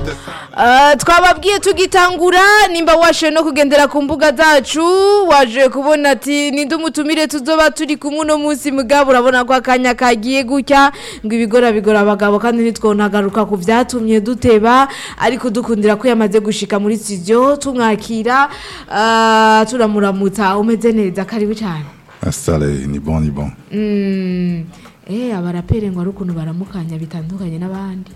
Ah, twababwiye tugitangura nimba washe no kugendera ku mbuga zacu waje kubona ati ninde umutumire tuzoba turi kumwe uno munsi mugabo urabona ko akanya kagiye gutya ngo ibigora bigora abagabo kandi ntitwonagaruka ku vyatumye duteba ariko dukundira ko yamaze gushika muri studio tumwakira ah, turamuramutsa umeze neza karibu cyane Installé, ni bon, ni bon. Mm, eh abarapere ngo ari ukuntu baramukanya bitandukanye n'abandi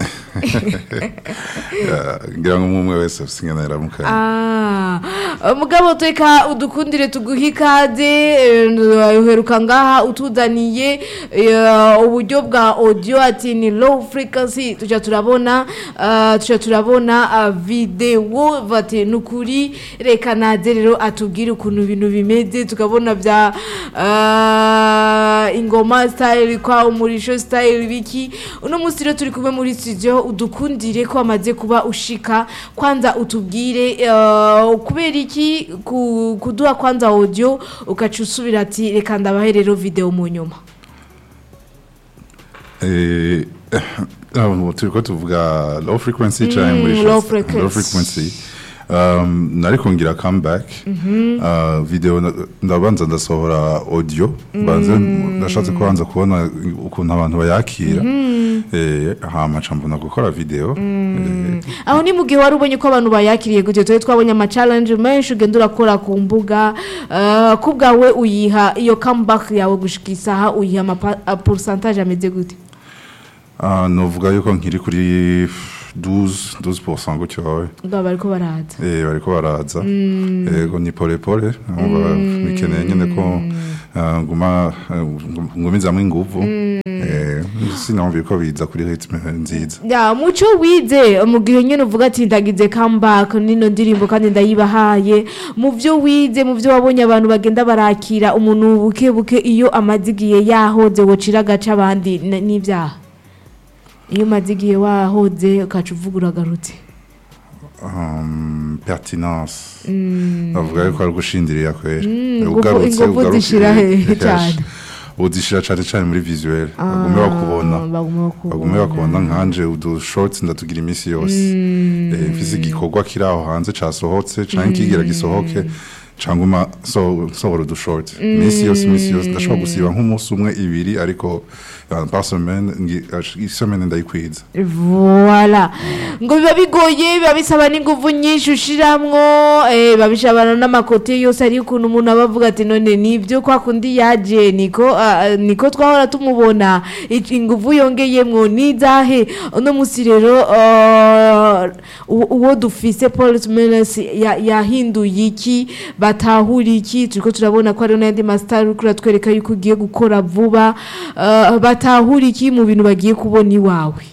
Ya, ngira ngo umwe wese afite ingana yaramukanye Ah, mugabo tweka udukundire tuguhe ikaze eh, uheruka ngaha utuzaniye eh, uburyo bwa audio ati ni low frequency tuca turabona ah, tuca turabona ah, video bati nukuri reka naze rero atubwire ukuntu ibintu bimeze tukabona bya ah, ingoma style kwa umurisho style biki uno munsi rero turi kumwe muri studio udukundire ko amaze kuba ushika kwanza utubwire eh, kubera iki ku- kuduha kwanza audio ukaca usubira ati reka ndabahe rero video mu nyuma Eh, ah, turiko tuvuga low frequency cyangwa muri low shots- frequency. low frequency um, nariko ngira comeback uh, video na- ndabanza ndasohora audio banze ndashatse kubanza kubona ukuntu abantu bayakira eh, hama ca mbona gukora video eh, aho ni mu gihe wari ubonye ko abantu bayakiriye gutyo twe twabonye ama challenge menshi ugenda urakora ku mbuga eh, ko ubwawe uyiha iyo comeback yawe gushika isaha uyiha ama pa- a pourcentage ameze gute ah, novuga yuko nkiri kuri 12 12% gutyo wawe ubwo bariko baraza Eh, bariko baraza yego ni pole pole umva bikeneye nyene ko ah, nguma ah, ngumizamwo inguvu Eh, sinumva ko biza kuri ritme nziza ya muco wize mu gihe nyine uvuga ati ndagize comeback nino ndirimbo kandi ndayibahaye mu byo wize mu byo wabonye abantu bagenda barakira umuntu buke buke iyo amaze igihe yahoze wocira agace abandi n- n'ibyaha iyo umaze igihe wahoze ukaca uvuga uragarutse um, pertinence bavuga yuko ari gushindirira kwera inguvu- ugarutse inguvu ugaruke zishira hehe cyane? udishira cane cane muri visuel bagume bakubona Ah, bagume bagume bakubona nkanje udu shorts ndatugira iminsi yose Eh, mfise igikorwa kiri aho hanze casohotse canke kigira gisohoke canguma so sohora udu shorts iminsi yose iminsi yose ndashobora gusiba nk'umunsi umwe ibiri ariko uh, par semaine ngi- ash- isemaine ndayikwiza Voila. Ngo biba bigoye biba bisaba n'inguvu nyinshi ushiramwo eh babishabana n'amakote yose ari ukuntu umuntu aba avuga ati none nibyo kwa kundi yaje niko ah, niko twahora tumubona Ic- inguvu yongeyemwo nizahe uno musi rero ah, u- uwo dufise Paul Menes yahinduye iki batahura iki turiko turabona ko ari n'andi master uri kuratwereka yuko ugiye gukora vuba ah, batahura iki mu bintu bagiye kubona iwawe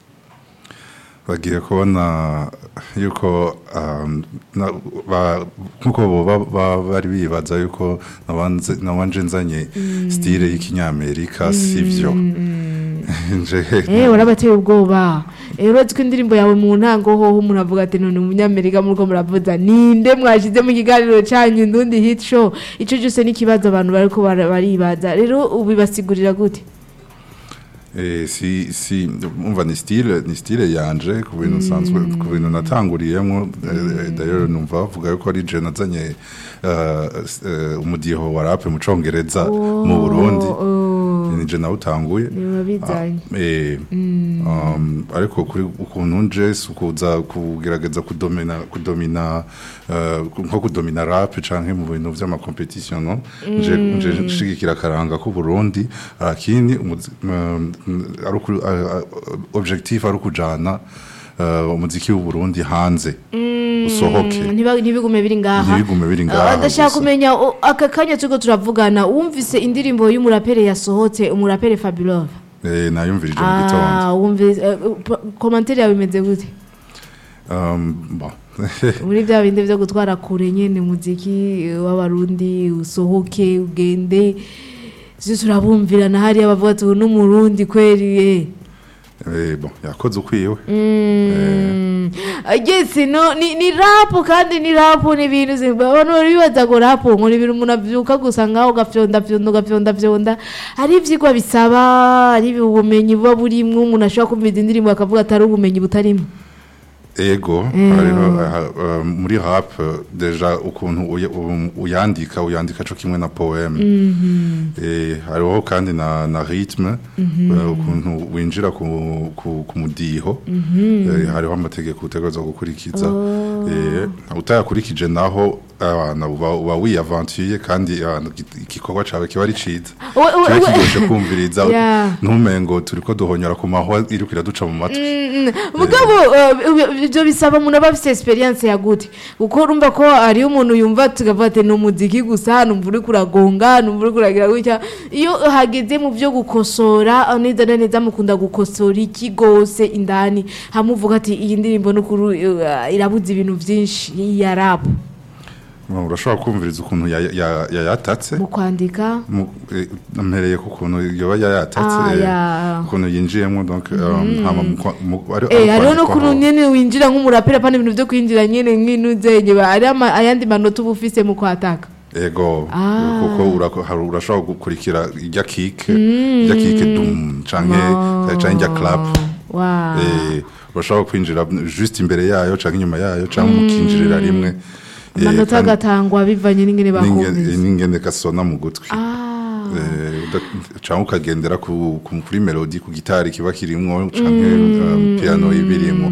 bagiye kubona yuko um, na- ba- nkuko boba ba- bari bibaza yuko nabanze- nabanje nzanye stile y'ikinyamerika sivyo nje Eh warabateye ubwoba Eh uretse ko indirimbo yawe mu ntango hoho umuntu avuga ati none umunyamerika muriko muravuza ninde mwashize mu kiganiro cyanyu ndundi hit show ico cyose n'ikibazo abantu bariko bara- baribaza rero ubibasigurira gute Eh, si si umva ni style ni style yanje ku bintu nsanzwe ku bintu natanguriyemo eh, d'ailleurs numva bavuga yuko ari je nazanye eh, eh, umudiho wa rap mu congereza mu Burundi Oh, ni je nawutanguye niba bizanye Eh, um, ariko kuri ukuntu nje si ukuza kugerageza kudomina kudomina eh, nko kudomina rap canke mu bintu vy'amakompetition no nje nje nshigikira akaranga ku Burundi akini umuzi- um, ari uku- a- a- objectif ari ukujana eh, umuziki w'u Burundi hanze usohoke Ntiba- ntibigume biri ngaha Ntibigume biri Ah, ngaha ndashaka gusa. kumenya o- aka kanya turiko turavugana wumvise indirimbo y'umurapere yasohotse umurapere Fabulov Eh, nayumvirije mu gitondo ah wumvise eh, pa- commentaire yawe imeze gute Um, bon. muri bya bindi byo gutwara kure nyene muziki w'abarundi usohoke ugende sisi turabumvirana hariya bavuga ati uyu ni umurundi kweri eh. Eh, bon yakoze ukwiwe Mm. yes no ni, ni rapu kandi ni rapu ni ibintu zi- abantu bari bibaza ngo rapu ngo ni ibintu umuntu avyuka gusa ngaho ugafyonda fyonda ugafyonda fyonda hari ivyigwa bisaba hari ubumenyi buba burimwo umuntu ashobora kumva izi ndirimbo akavuga atari ubumenyi butarimo ego hariho aha, uh, muri rap uh, deja ukuntu uya- um, uyandika uyandika co kimwe na poeme eh hariho kandi na na rythme uh, ukuntu winjira ku ku, ku mudiho eh, hariho amategeko utegerezwa gukurikiza eh utayakurikije naho abana uba uba wiyavantuye kandi abantu igikorwa cawe kiba ari ciza We- we- kiba we- kiryoshe kumviriza Yeah. ntumengo turiko duhonyora ku mahwa iriko iraduca mu matwi mugabo eh, ibyo bisaba umuntu aba afite experience ya gute kuko urumva ko hariyo umuntu yumva tukavuga ati ni umuziki gusa numva uri kuragonga numva uri kuragira gutya iyo hageze mu byo gukosora ah, neza na neza mukunda gukosora iki gose indani hamuvuga ati iyi ndirimbo n'ukuri eh, irabuze ibintu byinshi ya rap urashobora kumviriza ukuntu ya- ya- yayatatse mu kwandika mu- eh, mpereye ku kuntu yoba yayatatse Ah, eh, ya. ukuntu yinjiyemo donc um, hama mu kwa- mu- ari- Eh, ari hariho kwandikwaho. n'ukuntu nyene winjira nk'umuraperi apana ibintu byo kwinjira nyene nk'inuzenye ari ama- ayandi manota uba ufise mu kwataka ego Ah. kuko urako- hari- urashobora gukurikira ijya kike ijya kike dum canke canke ijya clap Wow. Eh, urashobora kwinjira juste imbere yayo canke inyuma yayo canke mukinjirira rimwe Eh, amanota kandi agatangwa bivanye n'ingene n'inge- bakumvise n'ingene gasona mu gutwi Ah. Eh, uda- canke ukagendera ku, ku, kuri melodi ku gitari kiba kirimwo canke um, piano ibirimwo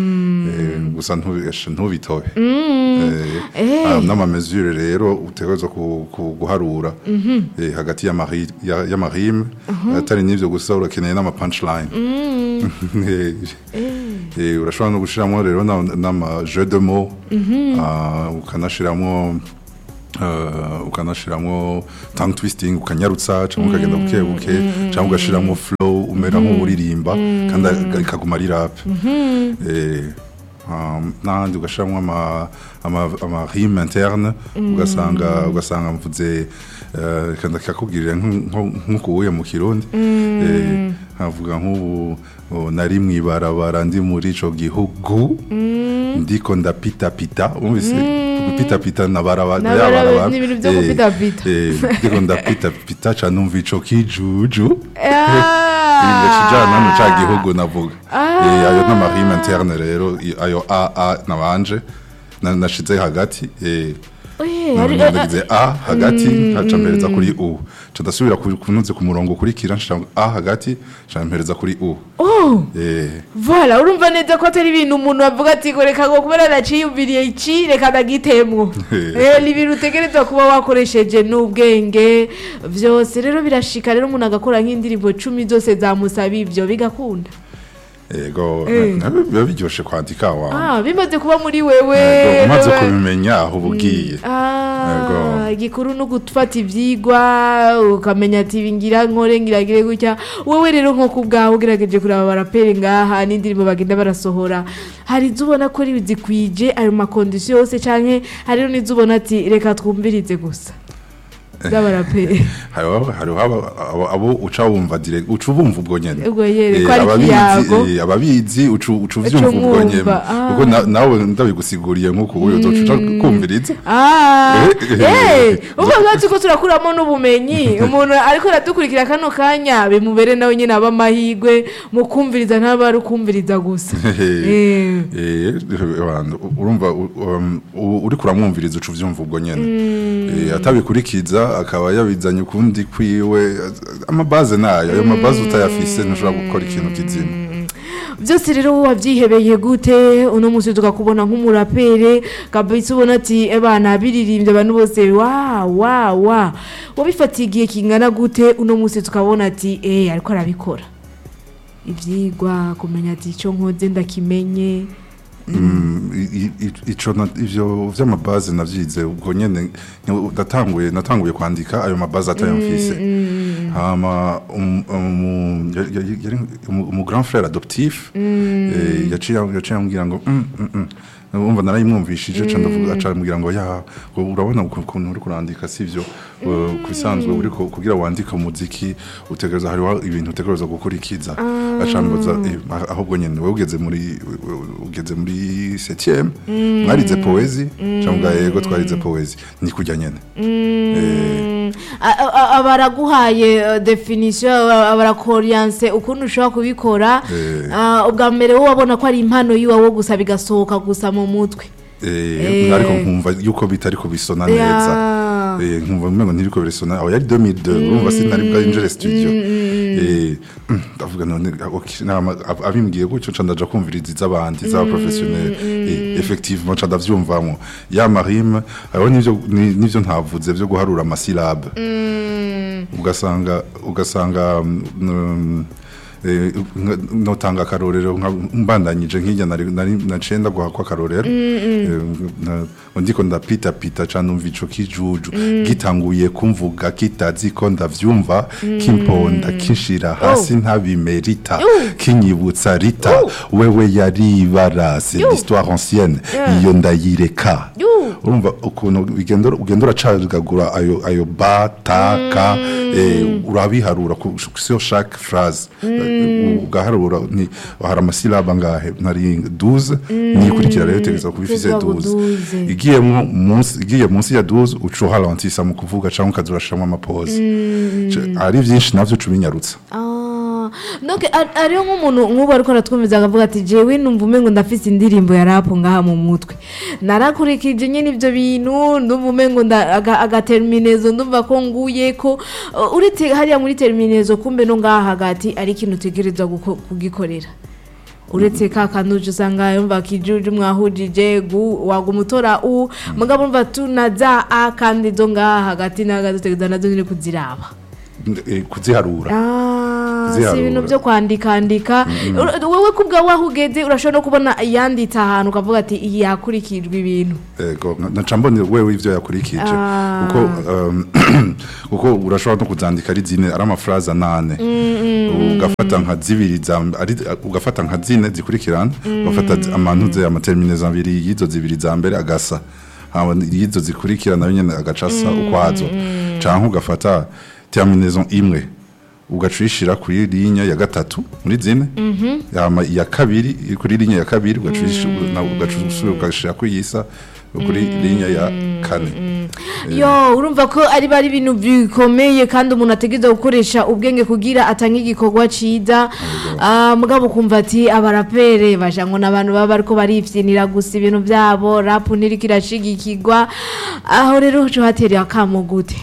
Eh, gusa ntubi- esha, ntubitobe Eh, Eh. ah, n'amamesure rero utegerezwa ku- ku- guharura Eh, hagati y'amari- ya- y'amarime atari n'ivyo gusa urakeneye n'amapunchline Eh, eh, urashobora no gushiramwo rero na- n'ama jeu de mots ah, ukanashiramwo Uh, ukanashiramwo tongue twisting ukanyarutsa cyangwa ukagenda buke buke cyangwa ugashiramo flow umera nk'uririmba kandi ikaguma ari rap eh um, n'ahandi ugashiramo ama ama ama rime interne ugasanga ugasanga mvuze uh, kandi kakubwirira nk'ukuye mu kirundi eh nkavuga nk'ubu oh, nari mwibarabara ndi muri ico gihugu ndiko ndapitapita umvise gupitapita na barabara Na barabara, ni ibintu vyo gupitapita. ndiko ndapitapita ca numva ico kijuju Ah. kijana no ca gihugu navuga Eh, ayo n'amarime interne rero i- ayo a a nabanje na- nashize hagati eh, Eh, hari- ndagize a hagati nkaca mpereza kuri u ca ndasubira ku- kunuze ku murongo ukurikira nshira a hagati nca mpereza kuri u Oh, Eh, voilà urumva neza ko atari ibintu umuntu avuga ati ngo reka ngo kubera naciyumviriye iki reka ndagitemwo Eh, ni ibintu utegerezwa kuba wakoresheje n'ubwenge vyose rero birashika rero umuntu agakora nk'indirimbo cumi zose zamusaba ivyo bigakunda ego Eh. na- na- biba biryoshe kwandika wa ah bimaze kuba muri wewe Ego, umaze rero- kubimenya aho uba ugiye Ah, Ego. igikuru ni ugufata ibyigwa ukamenya ati ibi ngira nkore ngiragire gutya wowe rero nko ku bwawe ugerageje kureba abaraperi ngaha n'indirimbo bagenda barasohora hari izo ubona ko ari zikwije ayo makondisiyo yose cyangwa hari n'izo ubona ati reka twumvirize gusa z'abaraperi hariho hariho aba- abo- abo uca wumva direct uca ubumva ubwo nyene ubwo yere Eh, ko ari ababizi ikiyago eh, ababizi uca uca uvyumva ubwo umwumva, nyene ah. kuko na- nawe ndabigusiguriye nk'uko ubu uzoca uca kumviriza Ah, Eh, eh, eh, ubu bwacu ko turakuramo n'ubumenyi umuntu ariko aradukurikira kano kanya bimubere nawe nyine aba amahirwe mu kumviriza ntaba ari ukumviriza gusa Eh. Eh, abantu, urumva u- um, u- uriko uramwumviriza uca uvyumva ubwo nyene Eh, atabikurikiza akaba yabizanye ukundi kwiwe amabaze nayo ayo mabaze utayafise ntushobora gukora ikintu kizima byose rero wabyihebeye gute uno munsi tukakubona nk'umurapere kabisa ubona ati ebana biririmbye abantu bose wa wa wa wabifatiye igihe kingana gute uno munsi tukabona ati eh ariko arabikora ibyigwa kumenya ati icyo nkoze ndakimenye Mm, i- i- ico na- ivyo vy'amabaze navyize ubwo nyene ni- natanguye natanguye kwandika ayo mabaze atayamfise hama um- umu- ya- ya- yari umu umu grand frère adoptif eh, yaciye yaciye ambwira ngo mm, mm, mm. umva narayimwumvishije ca ndavuga aca ambwira ngo ya ngo urabona uku- ukuntu uri kurandika sivyo Uh, ku bisanzwe uri ku- kugira wandike umuziki utegereza hariho ibintu utegereza gukurikiza aca ambaza eh, ah- ahubwo nyene wewe ugeze muri ugeze muri 7e mwarize poezi cyangwa yego twarize poezi ni kujya nyene Eh, A- a- a- baraguhaye eh, definition aba- barakoriyanse ukuntu ushobora kubikora Eh. Ah, ubwa mbere wowe wabona ko ari impano yiwawe gusa bigasohoka gusa mu mutwe Eh, Eh. ariko nkumva yuko bitari kubisona Ya. neza Eh, nkumva umengo ntiriko birisona aho yari 2002 urumva sinari bwinjire studio Eh, mm, ndavuga none okay, nama- ab- abimbwiye gutyo nca ndaja kumviriza iz'abandi z'aba professionnel Eh, effectivement nca ndavyumvamo ya marime hariho n'ivyo ni- n'ivyo ntavuze vyo guharura amasilabe ugasanga ugasanga mm, eh, nka- notanga akarorero nka- mbandanyije nk'ijya nari nari- naciye ndaguha ko akarorero Eh, na- ngo ndiko ndapita pita ca numva ico kijuju gitanguye kumvuga kitazi ko ndavyumva kimponda kinshira hasi ntabimerita kinyibutsa rita wewe yari ibara c'est l'histoire ancienne iyo ndayireka Yu. urumva ukuntu ugenda ugenda uracagagura ayo ayo ba ta ka eh, urabiharura ku sur chaque phrase Eh, ugaharura ni hari amasilaba ngahe nari 12 nikurikira rero tegeza kubifise Kuvuga ngo 12 12. igiyemo munsi igiye munsi ya 12 uca uharantisa mu kuvuga cyangwa ukazurashamo amapose ari byinshi navyo cubinyarutsa Ah, donc ar- ariyo nk'umuntu nk'ubu ariko aratwumviza akavuga ati jewe numva umengo ndafise indirimbo ya rap ngaha mu mutwe narakurikije nyine ibyo bintu ndumva umengo nda- aga- agaterminezo ndumva ko nguye ko uh, uretse hariya muri terminezo kumbe no ngaha hagati ari ikintu utegerezwa guko- kugikorera uretse ka kanuje usanga yumva kijuju mwahujije gu waguma utora u mugabo urumva tuna za a kandi zo ngaha hagati na hagati utegereza nazo nyine kuziraba eh, kuziharura Ah, si Ziharura. ibintu byo kwandika andika Ur- wowe kubwa waho ugeze urashobora no kubona yanditse ahantu ukavuga ati iyi yakurikijwe ibintu ego naca mbona wewe ivyo yakurikije Ah. kuko um, kuko urashobora no kuzandika ari zine ari amafraza nane ugafata nka zibiri za ari ugafata nka zine zikurikirana ugafata zi- amantuze amaterminaison abiri y'izo zibiri za mbere agasa hama y'izo zikurikirana nayo nyene agacasa ukwazo canke ugafata terminaison imwe ugacishira kuri linya ya gatatu muri zine yama iya kabiri iri kuri linya ya kabiri ugacishira ugacishira ugashira kuyisa kuri linya ya kane yo urumva ko ari bari ibintu bikomeye kandi umuntu ategereza gukoresha ubwenge kugira atange igikorwa ciza Ah, mugabo ukumva ati abarapere baja ngo n'abantu baba bariko barifyinira gusa ibintu vyabo rap ntiriko irashigikirwa aho rero uco hatereye akamo gute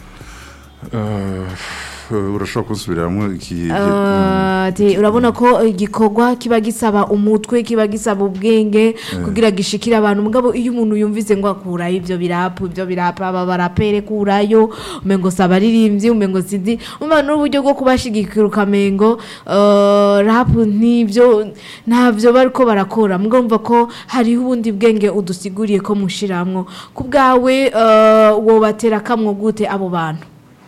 Eh, urashobora kusubiramwo iki Ah, ati urabona ko igikorwa kiba gisaba umutwe kiba gisaba ubwenge kugira gishikire abantu mugabo iyo umuntu yumvise ngo akurayo ibyo birapu ibyo birapu aba barapere kurayo umengo si abaririmbyi umengo sinzi umva n'uburyo bwo kubashigikira ukamengo eh, rapu n'ibyo ntabyo bariko barakora mugabo umva ko hariho ubundi bwenge udusiguriye ko mushiramwo ku bwawe eh, wobatera kamwo gute abo bantu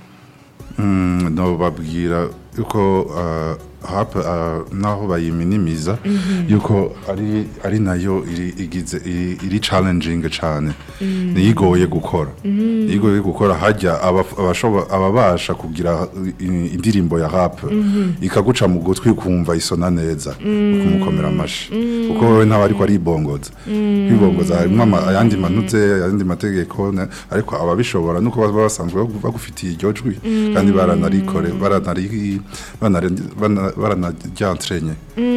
Mm, no babwira yuko uh, hap uh, naho bayiminimiza yuko ari ari nayo iri igize iri, iri challenging cyane niyigoye gukora niyigoye gukora hajya abaf- abashoba ababasha kugira i- indirimbo ya rap ikaguca mu gutwi kumva isona neza ukumukomera amashi kuko wowe ntawe ariko aribongoza kwibongoza harimo ama- ayandi manutse ayandi mategeko ne- ariko ababishobora nuko baba basanzwe bagu- bagufitiye iryo jwi kandi baranarikore baranari banari- bana- baranaryantrenye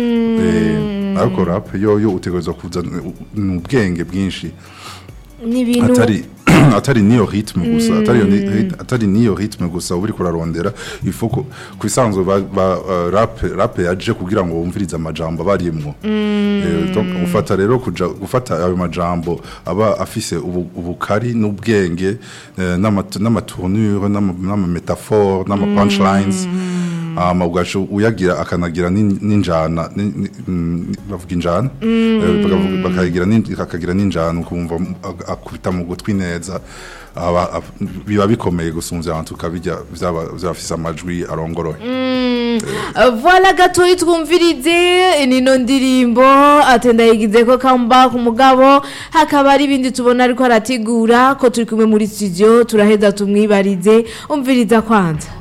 Eh, ariko rap yo yo utegerezwa kuzana u- ubwenge bwinshi ni ibintu atari atari niyo ritme gusa atari ni- rit- atari niyo ritme gusa uri kurarondera ifuko kwisanzwe ba, ba uh, rap rap yaje kugira ngo wumvirize amajambo barimwo eh, donc ufata rero kuja gufata ayo majambo aba afise ubu, ubukari n'ubwenge eh, n'ama- n'amatournure n'ama n'ama metaphore n'ama punchlines hama ugaca uyagira akanagira n'in- n'injana ni- ni- mm, bavuga injana Eh, bakavuga- bakagira n'in- akagira n'injana ukumva ak- akubita mu gutwi neza aba- ab- biba bikomeye gusumvya abantu ukabirya vyaba vyafise amajwi arongoroye voila gatoyi twumvirize nino ndirimbo atenda yigize ko comeback umugabo hakaba hari ibindi tubona ariko arategura ko turi kumwe muri studio turaheza tumwibarize umviriza kwanza